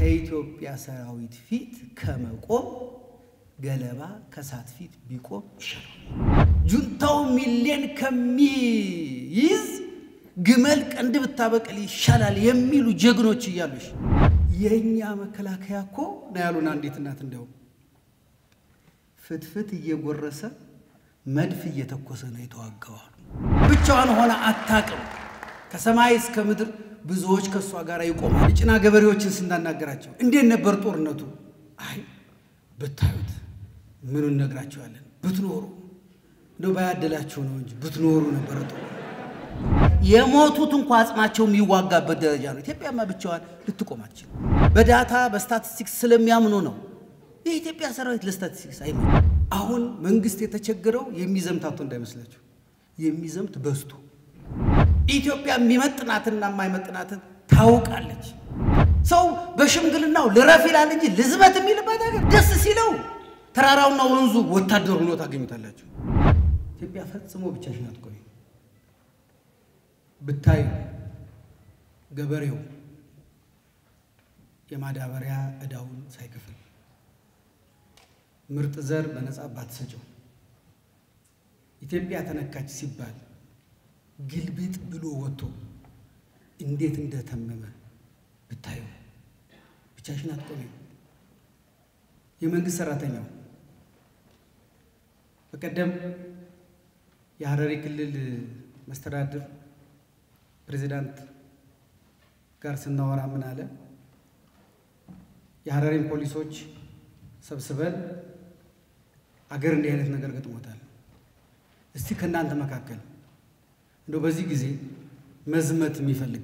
ከኢትዮጵያ ሰራዊት ፊት ከመቆም ገለባ ከሳት ፊት ቢቆም ይሻላል። ጁንታው ሚሊዮን ከሚይዝ ግመል ቀንድ ብታበቅል ይሻላል የሚሉ ጀግኖች እያሉሽ የእኛ መከላከያ እኮ ነው ያሉን አንዲት እናት እንደውም ፍትፍት እየጎረሰ መድፍ እየተኮሰ ነው የተዋጋዋሉ። ብቻዋን ሆነ አታቅም። ከሰማይ እስከ ምድር ብዙዎች ከእሷ ጋር ይቆማል። የጭና ገበሬዎችን ስናናገራቸው እንዴት ነበር ጦርነቱ? አይ ብታዩት ምኑን እነግራቸዋለን። ብትኖሩ እንደው ባያደላቸው ነው እንጂ ብትኖሩ ነበረ ጦር የሞቱት እንኳ አጽማቸው የሚዋጋበት ደረጃ ነው። ኢትዮጵያማ ብቻዋን ልትቆም አትችልም። በዳታ በስታቲስቲክስ ስለሚያምኑ ነው። የኢትዮጵያ ሰራዊት ለስታቲስቲክስ አይ አሁን መንግስት የተቸገረው የሚዘምት አቶ እንዳይመስላችሁ የሚዘምት በዝቶ ኢትዮጵያ የሚመጥናትና የማይመጥናትን ታውቃለች። ሰው በሽምግልናው ልረፍ ይላል እንጂ ልዝበት የሚልበት ነገር ደስ ሲለው ተራራውና ወንዙ ወታደር ሆኖ ታገኙታላችሁ። ኢትዮጵያ ፈጽሞ ብቻሽን አትቆይም። ብታዩ ገበሬው የማዳበሪያ ዕዳውን ሳይከፍል ምርጥ ዘር በነጻ ባትሰጨው ኢትዮጵያ ተነካች ሲባል ግልብጥ ብሎ ወጥቶ እንዴት እንደተመመ ብታዩ ብቻሽን አትቆሚም። የመንግስት ሰራተኛው በቀደም የሐረሪ ክልል መስተዳድር ፕሬዚዳንት ጋር ስናወራ ምን አለ? የሐረሪን ፖሊሶች ሰብስበን አገር እንዲህ አይነት ነገር ገጥሞታል። እስቲ ከእናንተ መካከል እንደው በዚህ ጊዜ መዝመት የሚፈልግ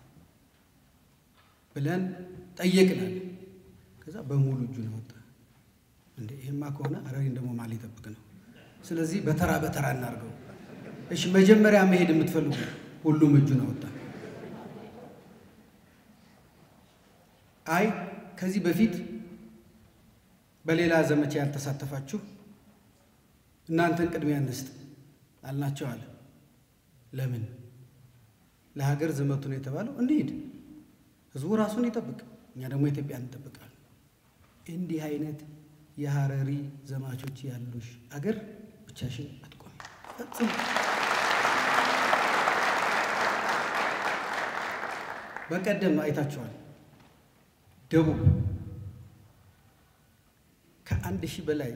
ብለን ጠየቅናል። ከዛ በሙሉ እጁን ወጣ። እንደ ይሄማ ከሆነ ሐረሪን ደግሞ ማን ሊጠብቅ ነው? ስለዚህ በተራ በተራ እናድርገው። እሺ መጀመሪያ መሄድ የምትፈልጉ ሁሉም እጁን አወጣ። አይ ከዚህ በፊት በሌላ ዘመቻ ያልተሳተፋችሁ እናንተን ቅድሚያ እንስጥ አልናቸው አለ። ለምን ለሀገር ዝመቱ ነው የተባለው? እንሂድ፣ ህዝቡ ራሱን ይጠብቅ፣ እኛ ደግሞ ኢትዮጵያን እንጠብቃለን። እንዲህ አይነት የሐረሪ ዘማቾች ያሉሽ አገር ብቻሽን አትቆሚ ፈጽሞ። በቀደም አይታችኋል። ደቡብ ከአንድ ሺህ በላይ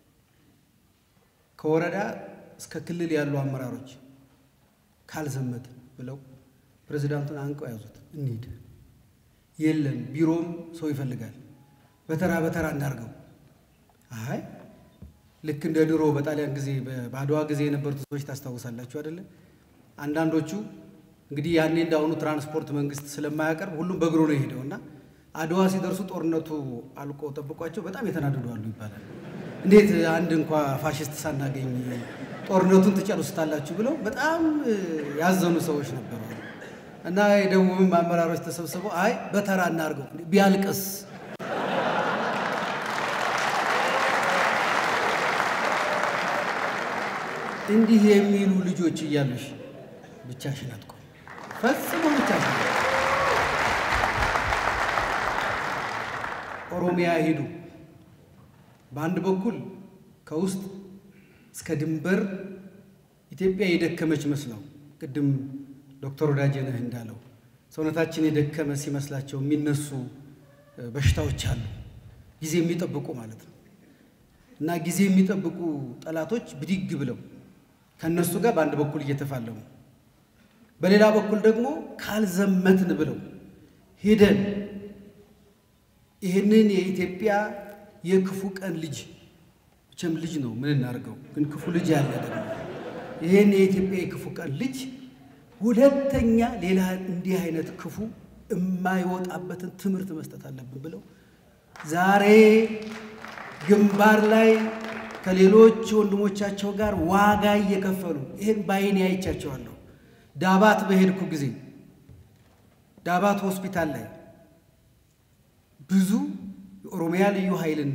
ከወረዳ እስከ ክልል ያሉ አመራሮች ካልዘመት ብለው ፕሬዚዳንቱን አንቀው ያዙት። እንሂድ፣ የለም ቢሮም ሰው ይፈልጋል፣ በተራ በተራ እንዳርገው። አይ ልክ እንደ ድሮ በጣሊያን ጊዜ በአድዋ ጊዜ የነበሩት ሰዎች ታስታውሳላችሁ አይደለ? አንዳንዶቹ እንግዲህ ያኔ እንዳሁኑ ትራንስፖርት መንግስት ስለማያቀርብ ሁሉም በእግሩ ነው የሄደው እና አድዋ ሲደርሱ ጦርነቱ አልቆ ጠብቋቸው በጣም የተናደዱ አሉ ይባላል። እንዴት አንድ እንኳ ፋሽስት ሳናገኝ ጦርነቱን ትጨርሱታላችሁ ብለው በጣም ያዘኑ ሰዎች ነበሩ እና የደቡብም አመራሮች ተሰብስበው አይ በተራ እናድርገው ቢያልቅስ እንዲህ የሚሉ ልጆች እያሉሽ ብቻሽን አትቆም፣ ፈጽሞ ብቻሽን። ኦሮሚያ ሄዱ። በአንድ በኩል ከውስጥ እስከ ድንበር ኢትዮጵያ የደከመች መስለው ቅድም ዶክተር ወዳጄነህ እንዳለው ሰውነታችን የደከመ ሲመስላቸው የሚነሱ በሽታዎች አሉ፣ ጊዜ የሚጠብቁ ማለት ነው። እና ጊዜ የሚጠብቁ ጠላቶች ብድግ ብለው ከእነሱ ጋር በአንድ በኩል እየተፋለሙ፣ በሌላ በኩል ደግሞ ካልዘመትን ብለው ሄደን ይህንን የኢትዮጵያ የክፉ ቀን ልጅ መቼም ልጅ ነው ምን እናድርገው፣ ግን ክፉ ልጅ ያለ ደግሞ ይህን የኢትዮጵያ የክፉ ቀን ልጅ ሁለተኛ ሌላ እንዲህ አይነት ክፉ የማይወጣበትን ትምህርት መስጠት አለብን ብለው ዛሬ ግንባር ላይ ከሌሎች ወንድሞቻቸው ጋር ዋጋ እየከፈሉ ይህን በዓይኔ አይቻቸዋለሁ። ዳባት በሄድኩ ጊዜ ዳባት ሆስፒታል ላይ ብዙ የኦሮሚያ ልዩ ኃይልን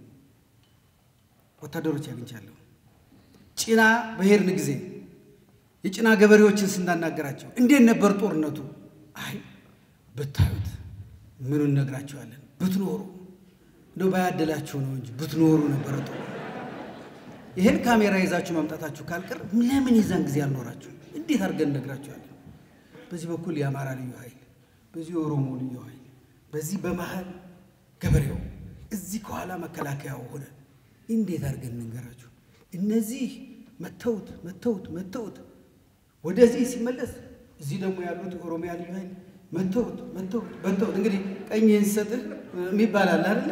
ወታደሮች አግኝቻለሁ። ጭና በሄድን ጊዜ የጭና ገበሬዎችን ስናናገራቸው እንዴት ነበር ጦርነቱ? አይ ብታዩት ምኑን እነግራችኋለን? ብትኖሩ እንደው ባያደላችሁ ነው እንጂ ብትኖሩ ነበረ ጥሩ። ይህን ካሜራ ይዛችሁ መምጣታችሁ ካልቀር ለምን የዛን ጊዜ አልኖራችሁ? እንዴት አድርገን እነግራችኋለን? በዚህ በኩል የአማራ ልዩ ኃይል፣ በዚህ የኦሮሞ ልዩ ኃይል፣ በዚህ በመሀል ገበሬው፣ እዚህ ከኋላ መከላከያው ሆነ። እንዴት አድርገን እንንገራችሁ? እነዚህ መተውት መተውት መተውት ወደዚህ ሲመለስ እዚህ ደግሞ ያሉት ኦሮሚያ ልዩ ኃይል መተውት መተውት መተውት። እንግዲህ ቀኝህን ስጥህ የሚባል አለ አይደለ?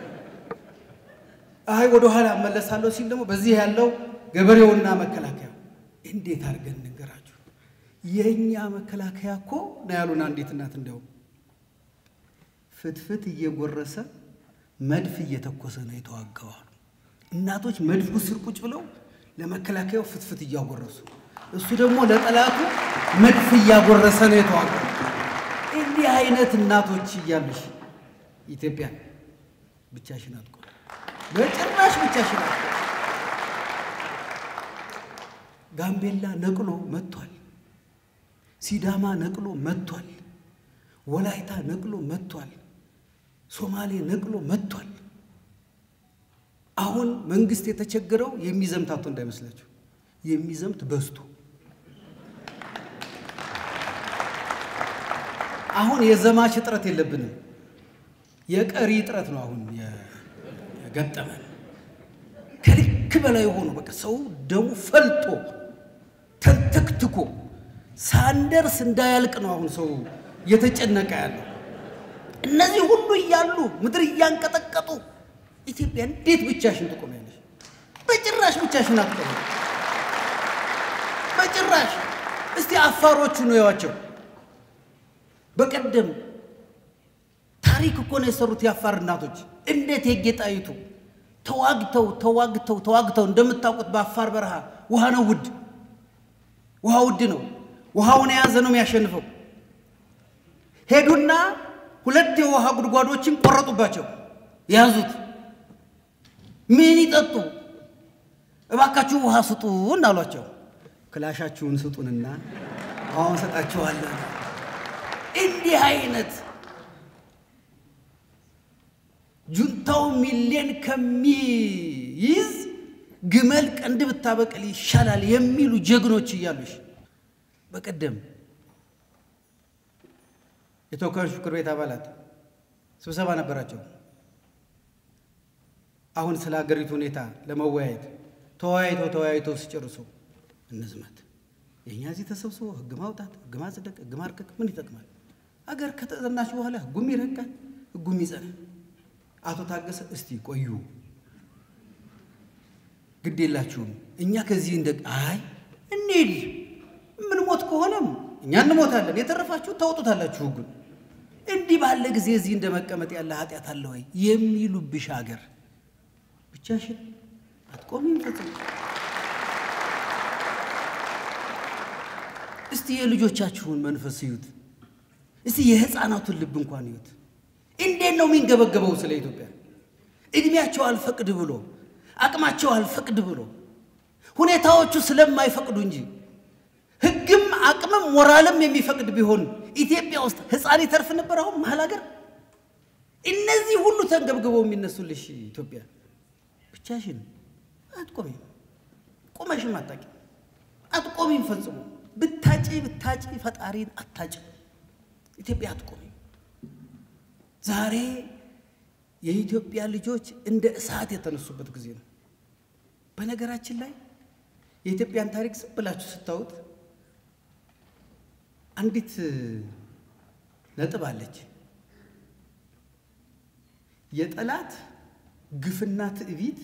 አይ ወደ ኋላ እመለሳለሁ ሲል ደግሞ በዚህ ያለው ገበሬውና መከላከያው እንዴት አድርገን እንንገራችሁ? የእኛ መከላከያ እኮ ነው ያሉን አንዲት እናት እንዲያውም ፍትፍት እየጎረሰ መድፍ እየተኮሰ ነው የተዋጋው አሉ። እናቶች መድፉ ስር ቁጭ ብለው ለመከላከያው ፍትፍት እያጎረሱ እሱ ደግሞ ለጠላቱ መድፍ እያጎረሰ ነው የተዋጋው። እንዲህ አይነት እናቶች እያሉሽ ኢትዮጵያ ብቻሽን አትቆም፣ በጭራሽ ብቻሽን አትቆም። ጋምቤላ ነቅሎ መጥቷል። ሲዳማ ነቅሎ መጥቷል። ወላይታ ነቅሎ መጥቷል። ሶማሌ ነቅሎ መጥቷል። አሁን መንግስት የተቸገረው የሚዘምት አቶ እንዳይመስላችሁ የሚዘምት በዝቶ አሁን የዘማች እጥረት የለብንም። የቀሪ እጥረት ነው አሁን የገጠመን። ከልክ በላይ የሆኑ በቃ ሰው ደሙ ፈልጦ ተንተክትኮ ሳንደርስ እንዳያልቅ ነው አሁን ሰው እየተጨነቀ ያለው። እነዚህ ሁሉ እያሉ ምድር እያንቀጠቀጡ ኢትዮጵያ እንዴት ብቻሽን ትቆሚያለሽ? በጭራሽ ብቻሽን አትቆሚ። በጭራሽ እስቲ አፋሮቹ ነው ያዋቸው። በቀደም ታሪክ እኮ ነው የሰሩት የአፋር እናቶች። እንዴት የጌጣይቱ ተዋግተው ተዋግተው ተዋግተው እንደምታውቁት በአፋር በረሃ ውሃ ነው ውድ፣ ውሃ ውድ ነው። ውሃውን የያዘ ነው የሚያሸንፈው። ሄዱና ሁለት የውሃ ጉድጓዶችን ቆረጡባቸው፣ ያዙት። ምን ይጠጡ? እባካችሁ ውሃ ስጡን አሏቸው። ክላሻችሁን ስጡንና ውሃውን ሰጣችኋለን። እንዲህ አይነት ጁንታው ሚሊዮን ከሚይዝ ግመል ቀንድ ብታበቅል ይሻላል የሚሉ ጀግኖች እያሉሽ በቀደም የተወካዮች ምክር ቤት አባላት ስብሰባ ነበራቸው። አሁን ስለ ሀገሪቱ ሁኔታ ለመወያየት ተወያይተው ተወያይተው ሲጨርሱ እንዝመት፣ የእኛ እዚህ ተሰብስቦ ህግ ማውጣት፣ ህግ ማጽደቅ፣ ህግ ማርቀቅ ምን ይጠቅማል? አገር ከተጠናች በኋላ ህጉም ይረቃል፣ ህጉም ይጸናል። አቶ ታገሰ እስቲ ቆዩ፣ ግድ የላችሁም እኛ ከዚህ እንደ አይ እንሂድ፣ የምንሞት ከሆነም እኛ እንሞታለን፣ የተረፋችሁ ታወጡታላችሁ ህጉን። እንዲህ ባለ ጊዜ እዚህ እንደ መቀመጥ ያለ ኃጢአት አለ ወይ የሚሉብሽ ሀገር ብቻሽን አትቆሚም ፈጽሞ። እስቲ የልጆቻችሁን መንፈስ እዩት። እስቲ የህፃናቱን ልብ እንኳን እዩት። እንዴት ነው የሚንገበገበው ስለ ኢትዮጵያ? እድሜያቸው አልፈቅድ ብሎ አቅማቸው አልፈቅድ ብሎ ሁኔታዎቹ ስለማይፈቅዱ እንጂ ህግም አቅምም ሞራልም የሚፈቅድ ቢሆን ኢትዮጵያ ውስጥ ህፃን ይተርፍ ነበር። አሁን መሀል ሀገር እነዚህ ሁሉ ተንገብግበው የሚነሱልሽ ኢትዮጵያ ብቻሽን አትቆሚም። ቁመሽም አታቂ አትቆሚም ፈጽሞ ብታጪ ብታጪ ፈጣሪን አታጭ ኢትዮጵያ አትቆሚም። ዛሬ የኢትዮጵያ ልጆች እንደ እሳት የተነሱበት ጊዜ ነው። በነገራችን ላይ የኢትዮጵያን ታሪክ ዝም ብላችሁ ስታዩት አንዲት ነጥብ አለች። የጠላት ግፍና ትዕቢት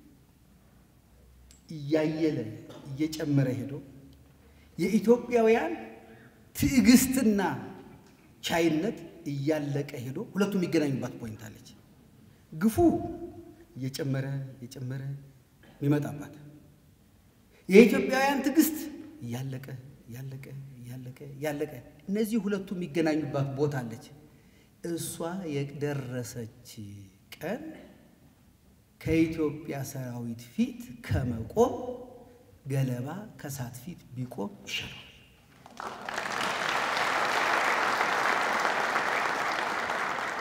እያየለ እየጨመረ ሄዶ የኢትዮጵያውያን ትዕግስትና ቻይነት እያለቀ ሄዶ ሁለቱ የሚገናኙባት ፖይንት አለች። ግፉ እየጨመረ እየጨመረ የሚመጣባት የኢትዮጵያውያን ትዕግስት እያለቀ እያለቀ እያለቀ እያለቀ እነዚህ ሁለቱ የሚገናኙባት ቦታ አለች። እሷ የደረሰች ቀን ከኢትዮጵያ ሰራዊት ፊት ከመቆም ገለባ ከሳት ፊት ቢቆም ይሻላል።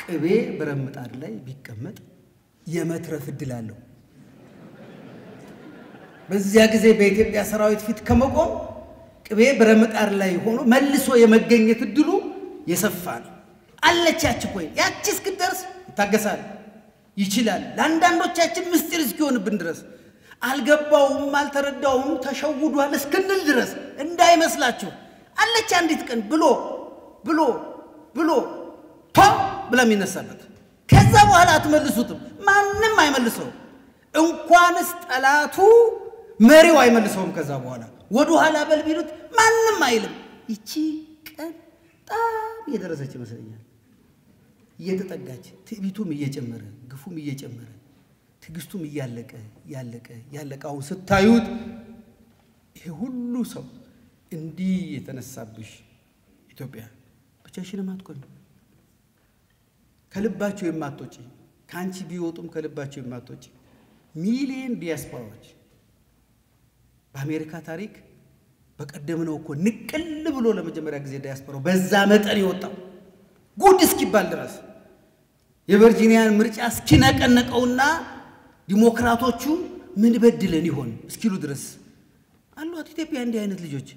ቅቤ ብረት ምጣድ ላይ ቢቀመጥ የመትረፍ እድል አለው። በዚያ ጊዜ በኢትዮጵያ ሰራዊት ፊት ከመቆም ቅቤ ብረት ምጣድ ላይ ሆኖ መልሶ የመገኘት እድሉ የሰፋ ነው። አለች ያች ኮይ ያቺ እስክትደርስ ይታገሳል፣ ይችላል። ለአንዳንዶቻችን ምስጢር እስኪሆንብን ድረስ አልገባውም፣ አልተረዳውም፣ ተሸውዷል እስክንል ድረስ እንዳይመስላችሁ አለች አንዲት ቀን ብሎ ብሎ ብሎ ቶ ብላ የሚነሳበት ከዛ በኋላ አትመልሱትም። ማንም አይመልሰውም። እንኳንስ ጠላቱ መሪው አይመልሰውም። ከዛ በኋላ ወደ ኋላ በል ቢሉት ማንም አይልም። ይቺ ቀን በጣም እየደረሰች ይመስለኛል። እየተጠጋች ትዕቢቱም እየጨመረ ግፉም እየጨመረ ትዕግስቱም እያለቀ ያለቀ ያለቀ አሁን ስታዩት ይሄ ሁሉ ሰው እንዲህ የተነሳብሽ ኢትዮጵያ ብቻሽንም አትቆሚ። ከልባቸው የማትወጪ ከአንቺ ቢወጡም ከልባቸው የማትወጪ ሚሊየን ዲያስፖራዎች በአሜሪካ ታሪክ በቀደምነው እኮ ንቅል ብሎ ለመጀመሪያ ጊዜ ዲያስፖራው በዛ መጠን የወጣው ጉድ እስኪባል ድረስ የቨርጂኒያን ምርጫ እስኪነቀነቀውና ዲሞክራቶቹ ምን በድለን ይሆን እስኪሉ ድረስ አሏት ኢትዮጵያ እንዲህ አይነት ልጆች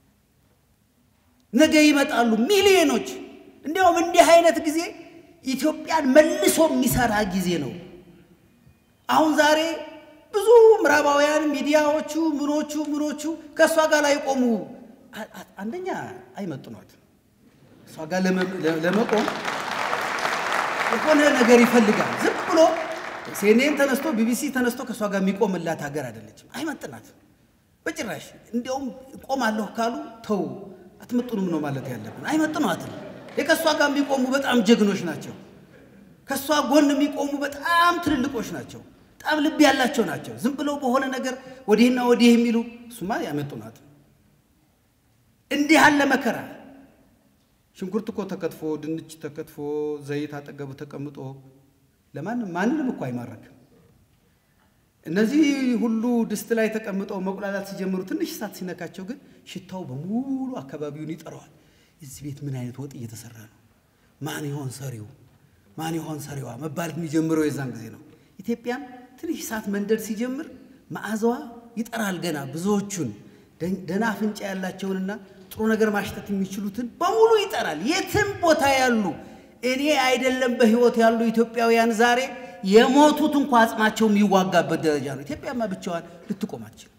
ነገ ይመጣሉ ሚሊዮኖች። እንዲያውም እንዲህ አይነት ጊዜ ኢትዮጵያን መልሶ የሚሰራ ጊዜ ነው። አሁን ዛሬ ብዙ ምዕራባውያን ሚዲያዎቹ ምኖቹ ምኖቹ ከእሷ ጋር ላይ ቆሙ። አንደኛ አይመጥኗት። እሷ ጋር ለመቆም የሆነ ነገር ይፈልጋል። ዝም ብሎ ሲኤንኤን ተነስቶ ቢቢሲ ተነስቶ ከእሷ ጋር የሚቆምላት ሀገር አይደለችም። አይመጥናት በጭራሽ። እንዲያውም ቆማለሁ ካሉ ተው አትመጥኑም ነው ማለት ያለብን። አይመጥኗትም። የከእሷ ጋር የሚቆሙ በጣም ጀግኖች ናቸው። ከእሷ ጎን የሚቆሙ በጣም ትልልቆች ናቸው። በጣም ልብ ያላቸው ናቸው። ዝም ብለው በሆነ ነገር ወዲህና ወዲህ የሚሉ እሱማ ያመጡናት። እንዲህ ያለ መከራ ሽንኩርት እኮ ተከትፎ ድንች ተከትፎ ዘይት አጠገቡ ተቀምጦ ለማንም ማንንም እኮ አይማረክም። እነዚህ ሁሉ ድስት ላይ ተቀምጠው መቁላላት ሲጀምሩ ትንሽ እሳት ሲነካቸው ግን ሽታው በሙሉ አካባቢውን ይጠራዋል። እዚህ ቤት ምን አይነት ወጥ እየተሰራ ነው? ማን ይሆን ሰሪው? ማን ይሆን ሰሪዋ መባል የሚጀምረው የዛን ጊዜ ነው። ኢትዮጵያም ትንሽ እሳት መንደድ ሲጀምር መዓዛዋ ይጠራል። ገና ብዙዎቹን ደህና አፍንጫ ያላቸውንና ጥሩ ነገር ማሽተት የሚችሉትን በሙሉ ይጠራል። የትም ቦታ ያሉ እኔ አይደለም በሕይወት ያሉ ኢትዮጵያውያን ዛሬ የሞቱት እንኳ አጽማቸው የሚዋጋበት ደረጃ ነው። ኢትዮጵያማ ብቻዋን ልትቆም አትችልም።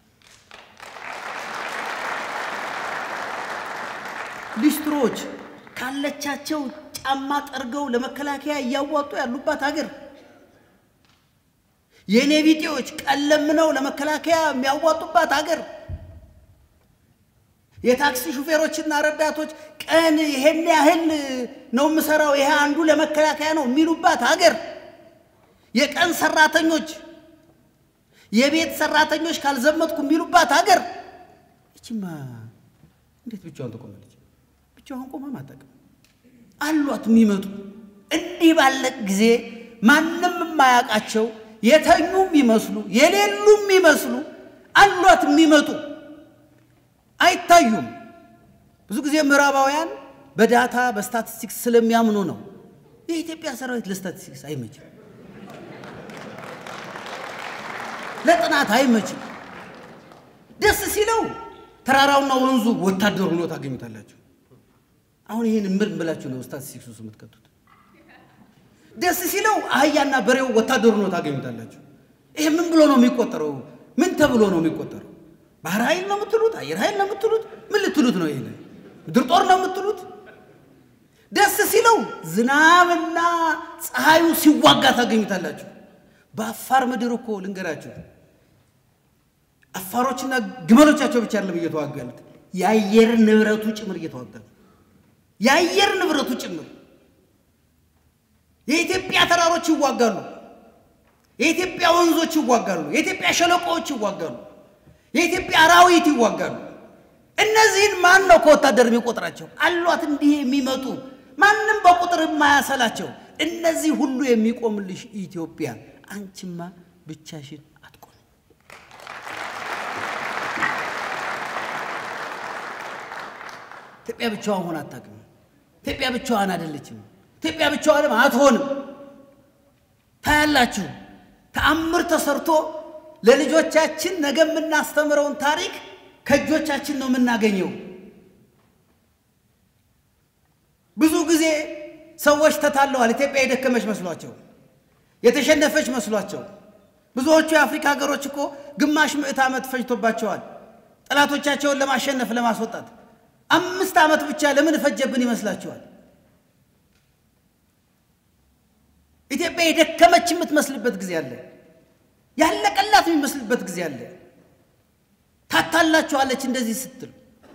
ሊስትሮች ካለቻቸው ጫማ ጠርገው ለመከላከያ እያዋጡ ያሉባት ሀገር፣ የኔ ቢጤዎች ቀለምነው ለመከላከያ የሚያዋጡባት ሀገር፣ የታክሲ ሹፌሮችና ረዳቶች ቀን ይሄን ያህል ነው የምሰራው ይሄ አንዱ ለመከላከያ ነው የሚሉባት ሀገር የቀን ሰራተኞች የቤት ሰራተኞች ካልዘመትኩ የሚሉባት ሀገር ይችማ እንዴት ብቻዋን ተቆመለች? ብቻዋን ቆማ አታውቅም። አሏት የሚመጡ እንዲህ ባለ ጊዜ ማንም የማያውቃቸው የተኙ የሚመስሉ የሌሉ የሚመስሉ አሏት የሚመጡ አይታዩም። ብዙ ጊዜ ምዕራባውያን በዳታ በስታቲስቲክስ ስለሚያምኑ ነው። የኢትዮጵያ ሰራዊት ለስታቲስቲክስ አይመችም። ለጥናት አይመችም። ደስ ሲለው ተራራውና ወንዙ ወታደር ሆኖ ታገኙታላችሁ። አሁን ይህን ምን ብላችሁ ነው ስታቲስቲክስ ውስጥ የምትከቱት? ደስ ሲለው አህያና በሬው ወታደር ሆኖ ታገኙታላችሁ። ይሄ ምን ብሎ ነው የሚቆጠረው? ምን ተብሎ ነው የሚቆጠረው? ባህር ኃይል ነው የምትሉት? አየር ኃይል ነው የምትሉት? ምን ልትሉት ነው? ይሄን ምድር ጦር ነው የምትሉት? ደስ ሲለው ዝናብና ፀሐዩ ሲዋጋ ታገኙታላችሁ። በአፋር ምድር እኮ ልንገራችሁ፣ አፋሮችና ግመሎቻቸው ብቻ አይደለም እየተዋጉ ያሉት የአየር ንብረቱ ጭምር እየተዋጋ ነው። የአየር ንብረቱ ጭምር የኢትዮጵያ ተራሮች ይዋጋሉ። የኢትዮጵያ ወንዞች ይዋጋሉ። የኢትዮጵያ ሸለቆዎች ይዋጋሉ። የኢትዮጵያ አራዊት ይዋጋሉ። እነዚህን ማን ነው ከወታደር የሚቆጥራቸው? አሏት እንዲህ የሚመጡ ማንም በቁጥር የማያሰላቸው እነዚህ ሁሉ የሚቆምልሽ ኢትዮጵያ አንቺማ ብቻሽን አትቆም። ኢትዮጵያ ብቻዋን ሆና አታውቅም። ኢትዮጵያ ብቻዋን አይደለችም። ኢትዮጵያ ብቻዋንም አትሆንም። ታያላችሁ። ተአምር ተሰርቶ ለልጆቻችን ነገ የምናስተምረውን ታሪክ ከእጆቻችን ነው የምናገኘው። ብዙ ጊዜ ሰዎች ተታለዋል። ኢትዮጵያ የደከመች መስሏቸው፣ የተሸነፈች መስሏቸው። ብዙዎቹ የአፍሪካ ሀገሮች እኮ ግማሽ ምዕት ዓመት ፈጅቶባቸዋል ጠላቶቻቸውን ለማሸነፍ ለማስወጣት። አምስት ዓመት ብቻ ለምን ፈጀብን ይመስላችኋል? ኢትዮጵያ የደከመች የምትመስልበት ጊዜ አለ። ያለቀላት የሚመስልበት ጊዜ አለ። ታታላችኋለች እንደዚህ ስትል።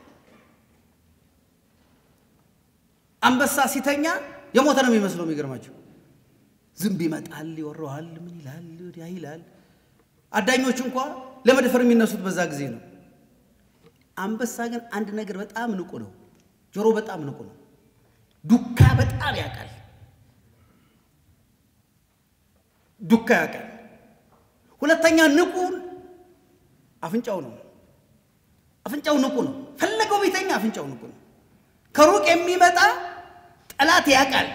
አንበሳ ሲተኛ የሞተ ነው የሚመስለው። የሚገርማቸው ዝንብ ይመጣል፣ ይወረዋል፣ ምን ይላል፣ ወዲያ ይላል። አዳኞች እንኳ ለመድፈር የሚነሱት በዛ ጊዜ ነው። አንበሳ ግን አንድ ነገር በጣም ንቁ ነው። ጆሮ በጣም ንቁ ነው። ዱካ በጣም ያውቃል። ዱካ ያውቃል። ሁለተኛ ንቁ አፍንጫው ነው። አፍንጫው ንቁ ነው። ፈለገው ቤተኛ አፍንጫው ንቁ ነው። ከሩቅ የሚመጣ ጠላት ያውቃል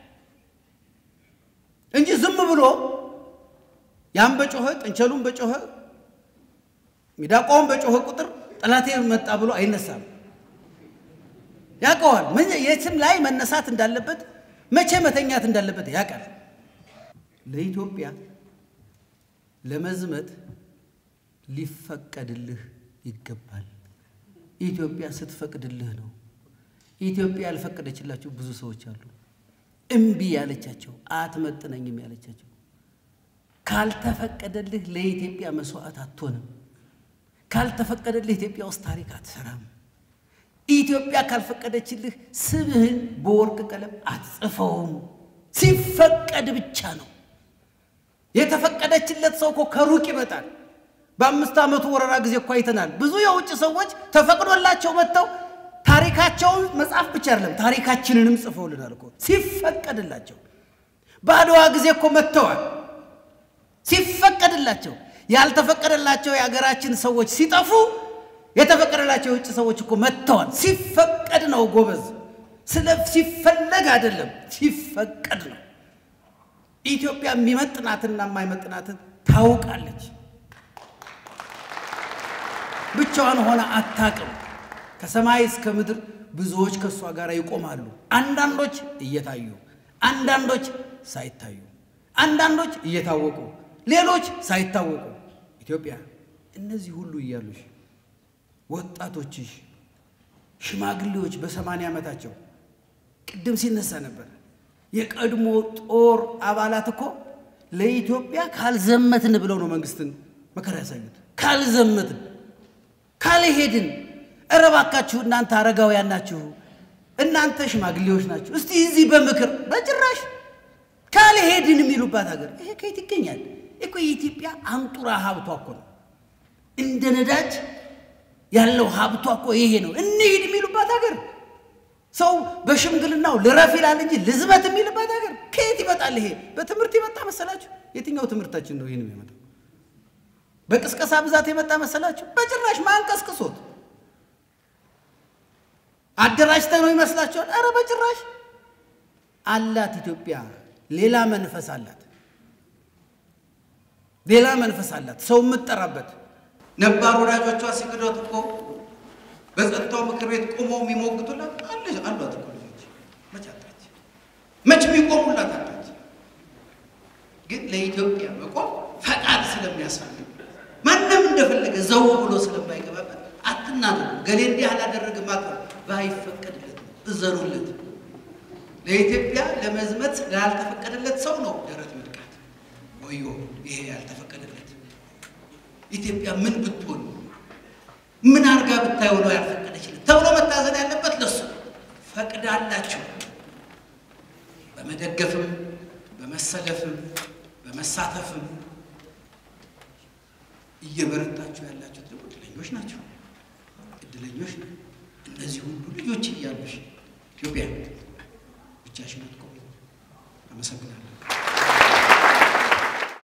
እንጂ ዝም ብሎ ያን በጮኸ ጥንቸሉን በጮኸ ሚዳቋውን በጮኸ ቁጥር ጠላቴ መጣ ብሎ አይነሳም። ያውቀዋል። የትም ላይ መነሳት እንዳለበት፣ መቼ መተኛት እንዳለበት ያውቃል። ለኢትዮጵያ ለመዝመት ሊፈቀድልህ ይገባል። ኢትዮጵያ ስትፈቅድልህ ነው። ኢትዮጵያ ያልፈቀደችላቸው ብዙ ሰዎች አሉ። እምቢ ያለቻቸው፣ አትመጥነኝም ያለቻቸው። ካልተፈቀደልህ ለኢትዮጵያ መስዋዕት አትሆንም። ካልተፈቀደልህ ኢትዮጵያ ውስጥ ታሪክ አትሰራም። ኢትዮጵያ ካልፈቀደችልህ ስምህን በወርቅ ቀለም አትጽፈውም። ሲፈቀድ ብቻ ነው። የተፈቀደችለት ሰው እኮ ከሩቅ ይመጣል። በአምስት ዓመቱ ወረራ ጊዜ እኮ አይተናል። ብዙ የውጭ ሰዎች ተፈቅዶላቸው መጥተው ታሪካቸውን መጽሐፍ ብቻ አይደለም ታሪካችንንም ጽፈውልናል እኮ ሲፈቀድላቸው። በአድዋ ጊዜ እኮ መጥተዋል ሲፈቀድላቸው። ያልተፈቀደላቸው የሀገራችን ሰዎች ሲጠፉ የተፈቀደላቸው የውጭ ሰዎች እኮ መጥተዋል። ሲፈቀድ ነው ጎበዝ፣ ስለ ሲፈለግ አይደለም፣ ሲፈቀድ ነው። ኢትዮጵያ የሚመጥናትና የማይመጥናትን ታውቃለች። ብቻዋን ሆነ አታቅም። ከሰማይ እስከ ምድር ብዙዎች ከእሷ ጋር ይቆማሉ። አንዳንዶች እየታዩ፣ አንዳንዶች ሳይታዩ፣ አንዳንዶች እየታወቁ፣ ሌሎች ሳይታወቁ። ኢትዮጵያ እነዚህ ሁሉ እያሉሽ ወጣቶችሽ፣ ሽማግሌዎች በሰማንያ ዓመታቸው ቅድም ሲነሳ ነበር የቀድሞ ጦር አባላት እኮ ለኢትዮጵያ ካልዘመትን ብለው ነው መንግስትን መከራ ያሳዩት። ካልዘመትን ካልሄድን፣ እረ እባካችሁ እናንተ አረጋውያን ናችሁ፣ እናንተ ሽማግሌዎች ናችሁ፣ እስቲ እዚህ በምክር በጭራሽ ካልሄድን የሚሉባት ሀገር ይሄ ከየት ይገኛል? እኮ የኢትዮጵያ አንጡራ ሀብቷ እኮ ነው። እንደ ነዳጅ ያለው ሀብቷ እኮ ይሄ ነው። እንሂድ የሚሉባት ሀገር ሰው በሽምግልናው ልረፍ ይላል እንጂ ልዝመት የሚልባት ሀገር ከየት ይመጣል? ይሄ በትምህርት የመጣ መሰላችሁ? የትኛው ትምህርታችን ነው ይህን የሚመጣው? በቅስቀሳ ብዛት የመጣ መሰላችሁ? በጭራሽ ማን ቀስቅሶት አደራጅተ ነው ይመስላችኋል? ኧረ በጭራሽ አላት። ኢትዮጵያ ሌላ መንፈስ አላት፣ ሌላ መንፈስ አላት። ሰው የምትጠራበት ነባር ወዳጆቿ ሲክዷት እኮ በጸጥታው ምክር ቤት ቆመው የሚሞግቱላት አለች አሏት እኮ ልጆች መች አጣች? መች የሚቆሙላት አጣች? ግን ለኢትዮጵያ መቆም ፈቃድ ስለሚያስፈልግ ማንም እንደፈለገ ዘው ብሎ ስለማይገባበት አትናገሩ። ገሌ እንዲህ አላደረግም አትበሉ። ባይፈቀድለት እዘኑለት። ለኢትዮጵያ ለመዝመት ላልተፈቀደለት ሰው ነው ደረት መድቃት። ወዮ ይሄ ያልተፈቀደለት ኢትዮጵያ ምን ብትሆን ምን አርጋ ብታየው ነው ያልፈቀደችለት ተብሎ መታዘን ያለበት ለሱ ፈቅዳላችሁ። በመደገፍም በመሰለፍም በመሳተፍም እየበረታችሁ ያላችሁት ደግሞ እድለኞች ናቸው። እድለኞች ነው። እነዚህ ሁሉ ልጆች እያሉሽ ኢትዮጵያ ብቻሽን አትቆሚ። አመሰግናለሁ።